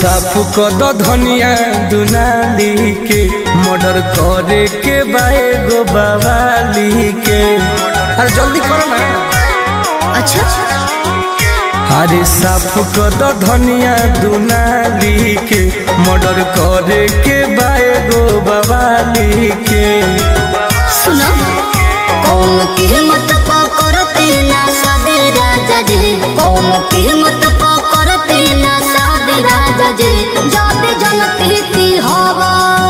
साफ कर दो धनिया दुनाली के मर्डर करे के बाए गो बवाली के अरे जल्दी करो ना अच्छा अरे साफ कर दो धनिया दुनाली के मर्डर करे के बाए गो बवाली के सुनो कौन कीमत पकड़ते ना सादे राजा जी कौन कीमत पकड़ते ना सादे राजा जी जाते जनते की हवा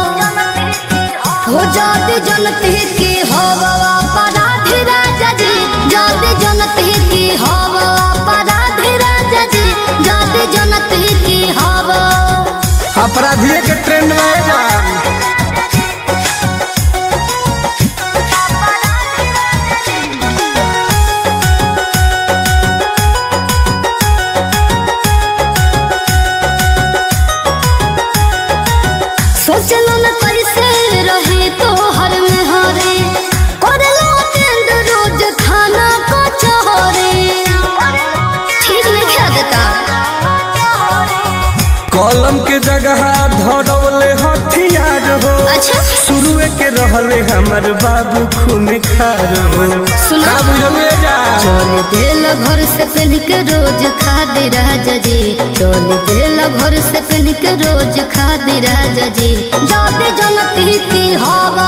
हो जाते जनते की हवा अपराधी राजा जी जाते जनते की हवा अपराधी राजा जी जाते जनते की हवा अपराधिये के ट्रेंड में जा सोचलो न कैसे रहे तो हर में हरे करलो टेंड रोज खाना को चहरे ठीक नहीं खा देता कलम के जगह धरौले हथियार हो अच्छा शुरुए के रहले हमर बाबू खून खार हो सुना। का बुझले जा चल दिल घर से पहन के रोज खा दे राजा जी चल दिल घर से पहन के रोज खा दे राजा जी जाते जनती की हवा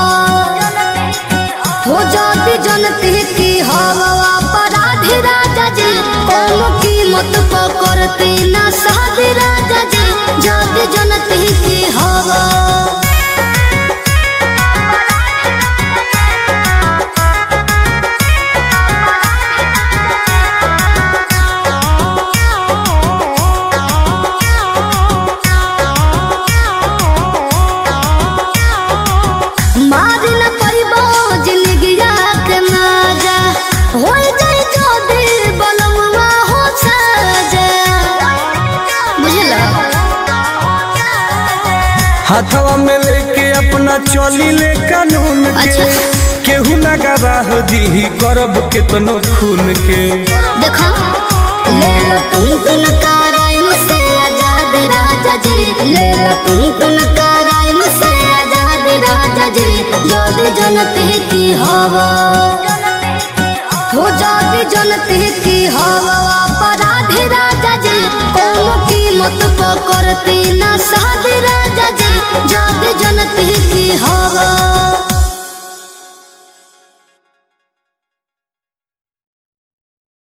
हो जाती जनती की हवा अपराधी राजा जी कौन कीमत पकड़ते ना साधे राजा जी जाते जनती की हवा मारी न परिबो जिंदगिया के माजा हो जाई जो दिल बलमुआ हो साजा बुझला हाथवा में लेके अपना चली ले कानून के अच्छा। केहू ना गवाह दी करब केतनो खून के देखो ले लो तुम तुम कराइम से आजाद राजा जी ले लो तुम तुम कराइम से आजाद राजा जी जोद जनते की हवा हो जाती जनते की हवा अपराधी राजा जी कौन कीमत पकड़ती ना साधे राजा जी जाते जनते की हवा